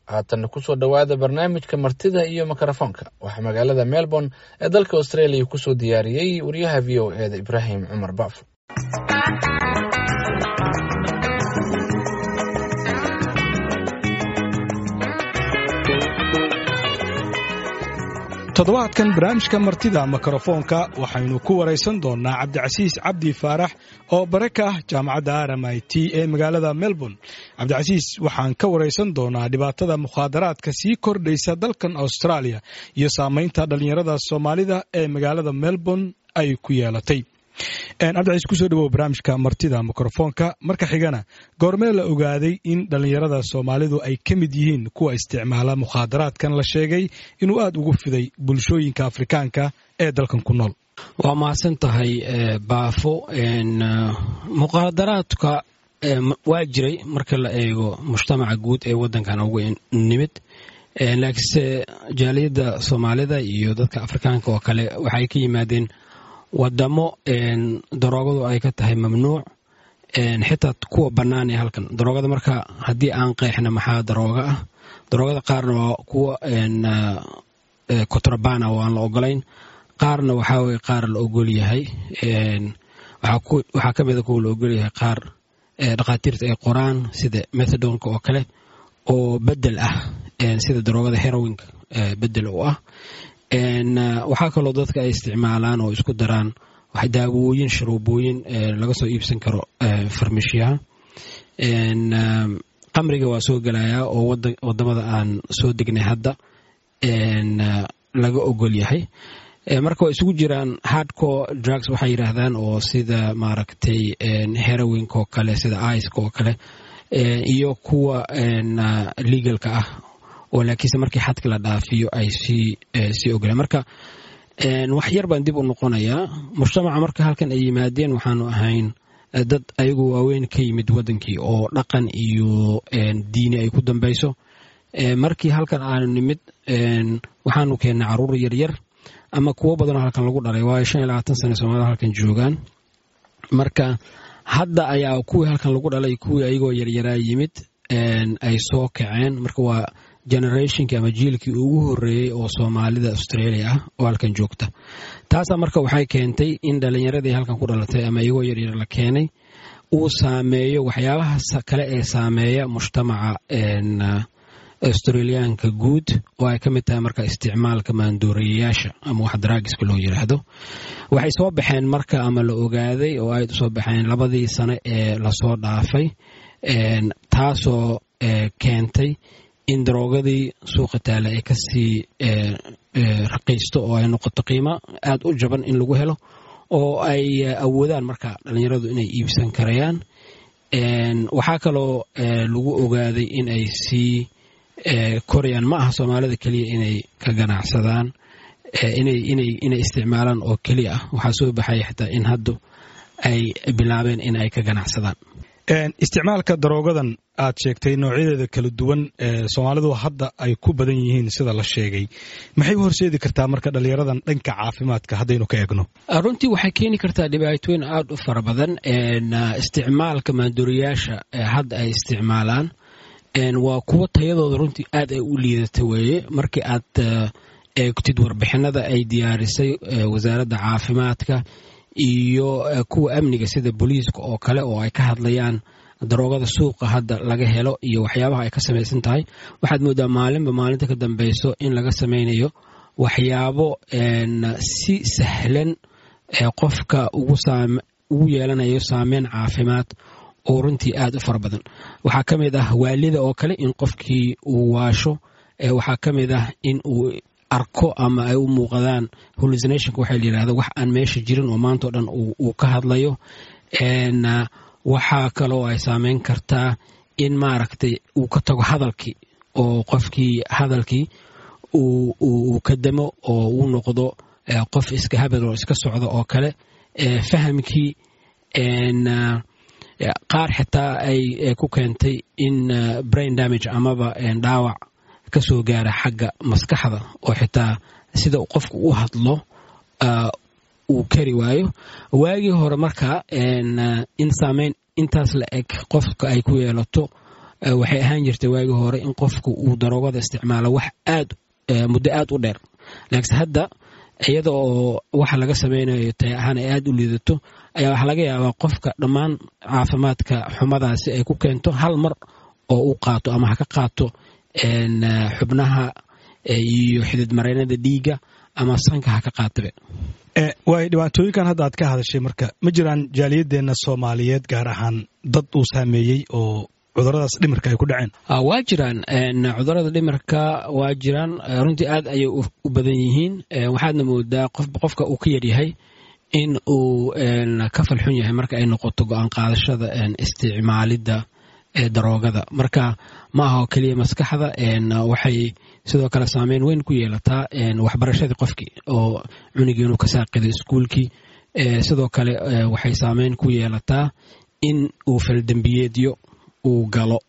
haatanna kusoo dhowaada barnaamijka martida iyo mikrofoonka waxaa magaalada melbourne ee dalka australia kusoo diyaariyey wariyaha v o e da ibraahim cumar baafo toddobaadkan barnaamijka martida mikrofoonka waxaynu ku waraysan doonnaa cabdicasiis cabdi faarax oo bare ka ah jaamacadda r m i t ee magaalada melbourne cabdicasiis waxaan ka waraysan doonaa dhibaatada mukhaadaraadka sii kordhaysa dalkan australia iyo saamaynta dhallinyarada soomaalida ee magaalada melbourne ay ku yeelatay cabdicasiis kusoo dhawow barnaamijka martida mikrofoonka marka xigana goormee la ogaaday in dhallinyarada soomaalidu ay ka mid yihiin kuwa isticmaala mukhaadaraadkan la sheegay inuu aad ugu fiday bulshooyinka afrikaanka ee dalkan ku nool waa mahadsan tahay baafo mukhaadaraadka waa jiray marka la eego mujtamaca guud ee wadankan ugu nimid laakiinse jaaliyadda soomaalida iyo dadka afrikaanka oo kale waxay ka yimaadeen wadamo daroogadu ay ka tahay mamnuuc xitaa kuwa bannaan ee halkan daroogada marka haddii aan qeexna maxaa darooga ah daroogada qaarna waa kuwa kotrabana oo aan la ogolayn qaarna waxaa weye qaar la ogol yahay waxaa ka mida kuwa la ogol yahay qaar dhakhaatiirta ay qoraan sida methadonka oo kale oo bedel ah sida daroogada herowinka bedel u ah waxaa kaloo dadka ay isticmaalaan oo isku daraan daawooyin sharuubooyin laga soo iibsan karo farmashiyaha qamriga waa soo gelayaa oo wadamada aan soo degnay hadda laga ogol yahay marka waa isugu jiraan hardcore drugs waxay yidhaahdaan oo sida maaragtay herowinka oo kale sida iska oo kale iyo kuwa legalka ah oo laakiinse markii xadka la dhaafiyo ay sii ogolaan marka wax yar baan dib u noqonayaa mujtamaca marka halkan ay yimaadeen waxaanu ahayn dad ayagu waaweyn ka yimid wadankii oo dhaqan iyo diini ay ku dambayso markii halkan aanu nimid waxaanu keennay caruur yaryar ama kuwo badanoo halkan lagu dhalay waayo shan iyo labaatan sane soomaalida halkan joogaan marka hadda ayaa kuwii halkan lagu dhalay kuwii ayagoo yaryaraa yimid ay soo kaceen marka waa generationkii ama jiilkii ugu horeeyey oo soomaalida australia ah oo halkan joogta taasaa marka waxay keentay in dhallinyaradii halkan ku dhalatay ama iyagoo yaryar la keenay uu saameeyo waxyaabaha kale ee saameeya mujtamaca australiyaanka guud oo ay ka mid tahay marka isticmaalka maandooreyayaasha ama wax daraagiska loo yiraahdo waxay soo baxeen marka ama la ogaaday oo ay usoo baxeen labadii sane ee lasoo dhaafay taasoo keentay in daroogadii suuqa taale ay kasii raqiisto oo ay noqoto qiimo aad u jaban in lagu helo oo ay awoodaan marka dhallinyaradu inay iibsan karayaan waxaa kaloo lagu ogaaday in ay sii korayaan ma aha soomaalida keliya inay ka ganacsadaan inay isticmaalaan oo keliya ah waxaa soo baxaya xitaa in haddu ay bilaabeen in ay ka ganacsadaan isticmaalka daroogadan aad sheegtay noocyadeeda kala duwan ee soomaalidu hadda ay ku badan yihiin sida la sheegay maxay u horseedi kartaa marka dhallinyaradan dhanka caafimaadka haddaynu ka eegno runtii waxay keeni kartaa dhibaatooyin aad u fara badan isticmaalka maanduuriyaasha hadda ay isticmaalaan waa kuwo tayadooda runtii aad ay u liidata weeye markii aad eegtid warbixinada ay diyaarisay wasaaradda caafimaadka iyo kuwa amniga sida booliiska oo kale oo ay ka hadlayaan daroogada suuqa hadda laga helo iyo waxyaabaha ay ka samaysan tahay waxaad moodaa maalinba maalinta ka dambeyso in laga samaynayo waxyaabo si sahlan qofka ugu yeelanayo saameyn caafimaad oo runtii aad u fara badan waxaa ka mid ah waalida oo kale in qofkii uu waasho waxaa ka mid ah in uu arko ama ay u muuqadaan hallucinationka waxaa la yidhahda wax aan meesha jirin oo maanta o dhan uu ka hadlayo waxaa kaloo ay saameyn kartaa in maaragtay uu ka tago hadalkii oo qofkii hadalkii uu ka damo oo uu noqdo qof iska habad oo iska socda oo kale fahamkii qaar xitaa ay ku keentay in brain damage amaba dhaawac ka soo gaara xagga maskaxda oo xitaa sida qofku u hadlo uu kari waayo waagii hore marka in saameyn intaas la eg qofka ay ku yeelato waxay ahaan jirtay waagii hore in qofku uu daroogada isticmaalo wax aad muddo aad u dheer laakiinse hadda iyada oo waxa laga samaynayo tay ahaan ay aad u liidato ayaa waxaa laga yaabaa qofka dhammaan caafimaadka xumadaasi ay ku keento hal mar oo uu qaato ama ha ka qaato xubnaha iyo xidid mareynada dhiigga ama sanka ha ka qaatabe waay dhibaatooyinkan hadda aad ka hadashay marka ma jiraan jaaliyadeenna soomaaliyeed gaar ahaan dad uu saameeyey oo cuduradaas dhimirka ay ku dhaceen waa jiraan cudurada dhimirka waa jiraan runtii aad ayay u badan yihiin waxaadna moodaa qofba qofka uu ka yaryahay in uu ka falxun yahay marka ay noqoto go-aan qaadashada isticmaalidda daroogada marka ma aha oo keliya maskaxda waxay sidoo kale saameyn weyn ku yeelataa waxbarashadii qofkii oo cunigii inuu ka saaqido iskuulkii sidoo kale waxay saameyn ku yeelataa in uu faldembiyeedyo uu galo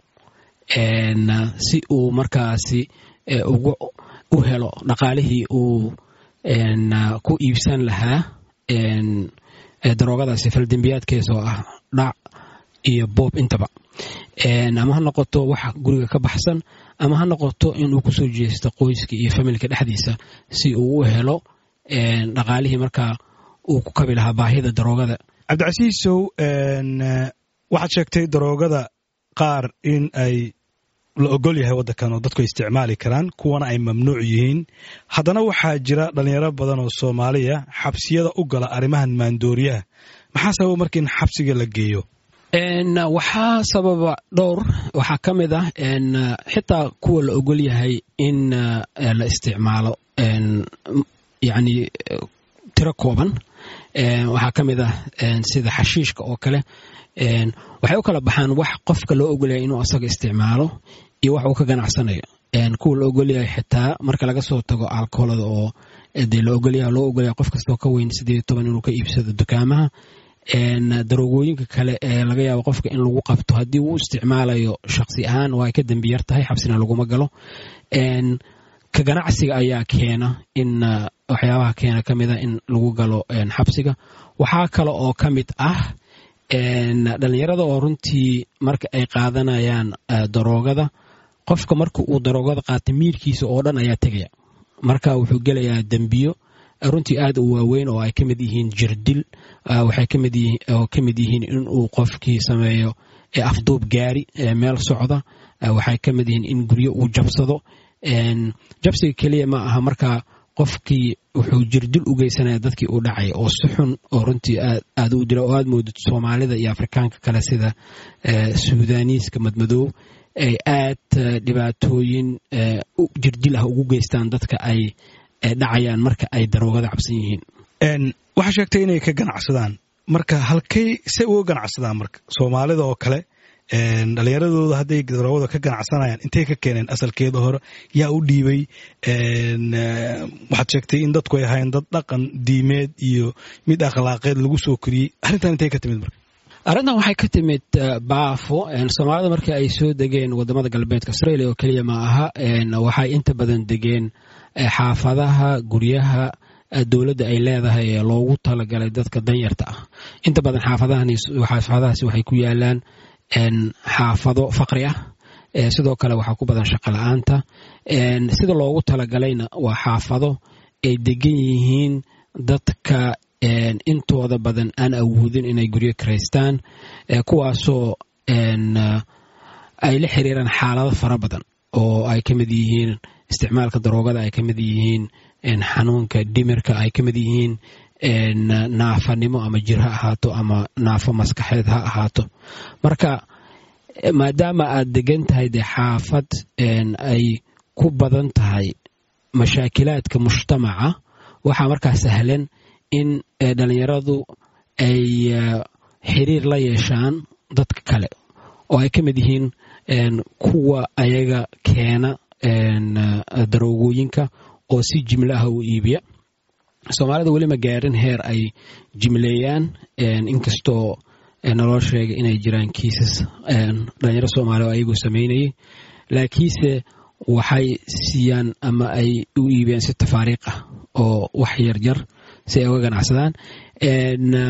si uu markaasi u helo dhaqaalihii uu ku iibsan lahaa daroogadaasi faldembiyaadkees oo ah dhac iyo boob intaba ama ha noqoto wax guriga ka baxsan ama ha noqoto inuu kusoo jeesto qoyska iyo familka dhexdiisa si uu u helo dhaqaalihii markaa uu ku kabi lahaa baahida daroogada cabdicasiisow waxaad sheegtay daroogada qaar in ay la ogol yahay waddankan oo dadku ay isticmaali karaan kuwana ay mamnuuc yihiin haddana waxaa jira dhallinyaro badan oo soomaaliya xabsiyada u gala arrimahan maandooriyaha maxaa sababa marka in xabsiga la geeyo waxaa sababa dhowr waxaa ka mid ah xitaa kuwa la ogol yahay in la isticmaalo yani tiro kooban waxaa ka mid ah sida xashiishka oo kale waxay u kala baxaan wax qofka loo ogolyahay inuu asaga isticmaalo iyo wax uu ka ganacsanayo kuwa la ogolyahay xitaa marka laga soo tago alkoolada oo dee la ogolyaha loo ogolyahay qof kastoo ka weyn sideed toban inuu ka iibsado dukaamaha daroogooyinka kale ee laga yaabo qofka in lagu qabto haddii uu isticmaalayo shaksi ahaan waa ay ka dembi yar tahay xabsina laguma galo ka ganacsiga ayaa keena in waxyaabaha keena ka mid a in lagu galo xabsiga waxaa kale oo ka mid ah dhalinyarada oo runtii marka ay qaadanayaan daroogada qofka marka uu daroogada qaata miirkiisa oo dhan ayaa tegaya marka wuxuu gelayaa dembiyo runtii aad u waaweyn oo ay ka mid yihiin jirdil waxay oo ka mid yihiin inuu qofkii sameeyo afduub gaari meel socda waxay ka mid yihiin in guryo uu jabsado jabsiga keliya ma aha markaa qofkii wuxuu jirdil u geysanaya dadkii uu dhacay oo si xun oo runtii aad u dila oo aad moodid soomaalida iyo afrikaanka kale sida suudaniiska madmadoow ay aad dhibaatooyin jirdil ah ugu geystaan dadka ay dhacayaan marka ay daroogada cabsan yihiin waxaa sheegtay inay ka ganacsadaan marka halkay se uga ganacsadaan marka soomaalida oo kale dhalinyaradooda hadday daroogada ka ganacsanayaan intay ka keeneen asalkeeda hore yaa u dhiibay waxaad sheegtay in dadku ay ahayn dad dhaqan diimeed iyo mid akhlaaqeed lagu soo koriyey arrintan intay ka timid marka arrintan waxay ka timid baafo soomaalida markii ay soo degeen wadamada galbeedka australia oo keliya ma aha waxay inta badan degeen xaafadaha guryaha dowladda ay leedahay ee loogu talagalay dadka danyarta ah inta badan xaafadahaasi waxay ku yaalaan xaafado faqri ah sidoo kale waxaa ku badan shaqo la-aanta sida loogu talagalayna waa xaafado ay degan yihiin dadka intooda badan aan awoodin inay guryo karaystaan kuwaasoo ay la xiriiraan xaalado fara badan oo ay ka mid yihiin isticmaalka daroogada ay ka mid yihiin xanuunka dhimirka ay ka mid yihiin naafanimo ama jir ha ahaato ama naafo maskaxeed ha ahaato marka maadaama aad degan tahay dee xaafad ay ku badan tahay mashaakilaadka mujtamaca waxaa markaa sahlan in dhalinyaradu ay xiriir la yeeshaan dadka kale oo ay ka mid yihiin kuwa ayaga keena daroogooyinka oo si jimlo ah u iibiya soomaalida weli ma gaarin heer ay jimleeyaan inkastoo naloo sheegay inay jiraan kiisas dhalinyaro soomaaliya oo ayagoo samaynayay laakiinse waxay siiyaan ama ay u iibiyaan si tafaariiq ah oo wax yaryar si ay uga ganacsadaan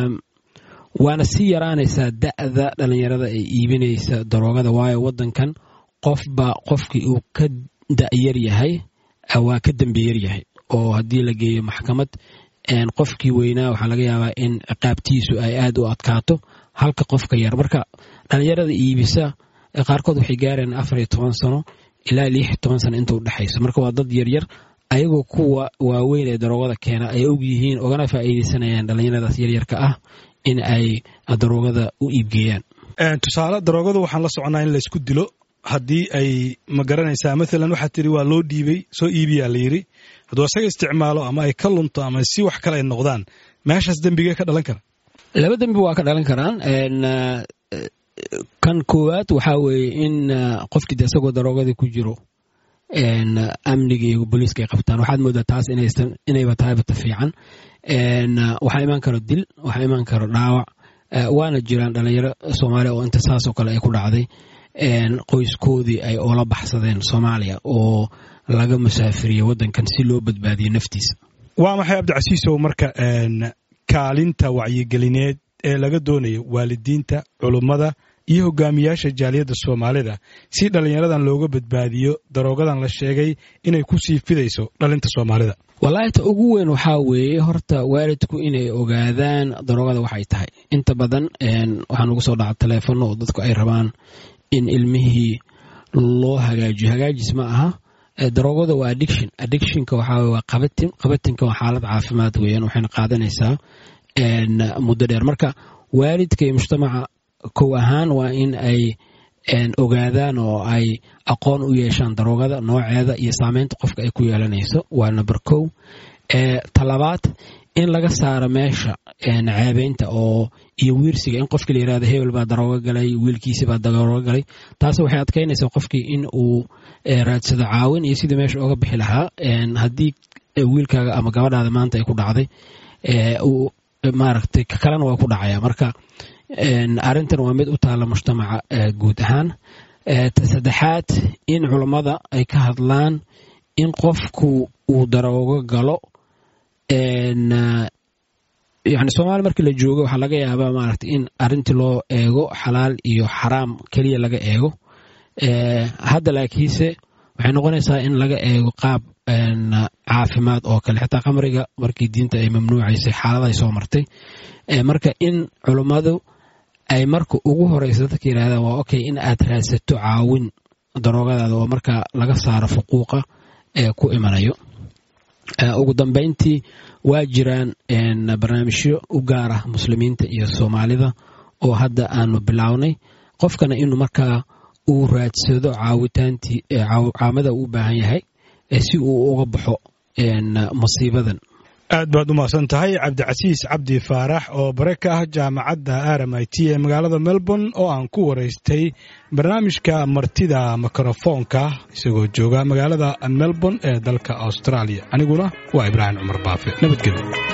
waana sii yaraanaysaa da'da dhalinyarada ay iibinaysa daroogada waayo wadankan qofba qofkii uu ka da'yar yahay waa ka dembiyar yahay oo haddii la geeyo maxkamad qofkii weynaa waxaa laga yaabaa in ciqaabtiisu ay aad u adkaato halka qofka yar marka dhallinyarada iibisa qaarkood waxay gaareen afar iyo toban sano ilaa lix iyo toban sano inta u dhexayso marka waa dad yaryar ayagoo kuwa waaweyn ee daroogada keena ay og yihiin ogana faa'iidaysanayaan dhallinyaradaas yaryarka ah in ay daroogada u iibgeeyaan tusaale daroogadu waxaan la soconaa in laysku dilo haddii ay ma garanaysaa maalan waxaa tiri waa loo dhiibay soo iibiyaa la yidhi hadduu asaga isticmaalo ama ay ka lunto ama si wax kale ay noqdaan meeshaas dembigee ka dhalan kara laba dembi waa ka dhalan karaan kan koowaad waxaa weeye in qofkii de isagoo daroogadii ku jiro amniga iyo booliiska ay qabtaan waxaad moodaa taas inayba tahaybata fiican waxaa imaan karo dil waxaa imaan karo dhaawac waana jiraan dhalinyaro soomaaliya oo inta saasoo kale ay ku dhacday qoyskoodii ay oola baxsadeen soomaaliya oo laga musaafiriyey waddankan si loo badbaadiyo naftiisa waa maxay cabdicasiisow marka kaalinta wacyigelineed ee laga doonayo waalidiinta culummada iyo hogaamiyaasha jaaliyadda soomaalida si dhallinyaradan looga badbaadiyo daroogadan la sheegay inay ku sii fidayso dhalinta soomaalida wallaahi ta ugu weyn waxaa weeye horta waalidku inay ogaadaan daroogada waxay tahay inta badan waxaan ugu soo dhaca taleefanno oo dadku ay rabaan in ilmihii loo hagaajiyo hagaajis ma aha daroogada waa addiction addictionka waxaa waa qabatin qabatinka waa xaalad caafimaad weeyaan waxayna qaadanaysaa muddo dheer marka waalidka iyo mujtamaca kow ahaan waa in ay ogaadaan oo ay aqoon u yeeshaan daroogada nooceeda iyo saameynta qofka ay ku yeelanayso waa number kow talabaad in laga saaro meesha ceebeynta oo iyo wiirsiga in qofkii la yirahdo hebel baa daroogo galay wiilkiisi baa daroogo galay taas waxay adkaynaysaa qofkii in uu raadsado caawin iyo sidii meesha oga bixi lahaa haddii wiilkaaga ama gabadhaada maanta ay ku dhacday maaragtay kalena waa ku dhacaya marka arrintan waa mid u taalla mujtamaca guud ahaan ta saddexaad in culammada ay ka hadlaan in qofku uu daroogo galo yani soomaaliya markii la joogo waxaa laga yaabaa maaragta in arrintii loo eego xalaal iyo xaraam keliya laga eego hadda laakiinse waxay noqonaysaa in laga eego qaab caafimaad oo kale xitaa khamriga markii diinta ay mamnuucaysay xaaladahay soo martay marka in culummadu ay marka ugu horeysa dadka yidhahdaan waa okay in aad raadsato caawin daroogadaada oo marka laga saaro fuquuqa ee ku imanayo ugu dambeyntii waa jiraan barnaamijyo u gaar ah muslimiinta iyo soomaalida oo hadda aanu bilownay qofkana inuu markaa uu raadsado caawitaantii caamada uu u baahan yahay si uu uga baxo musiibadan aad baad u mahadsan tahay cabdicasiis cabdi faarax oo bare ka ah jaamacadda r m i t ee magaalada melbourne oo aan ku waraystay barnaamijka martida mikrofoonka isagoo jooga magaalada melbourne ee dalka australia aniguna waa ibraahim cumar baafe nabadgelyo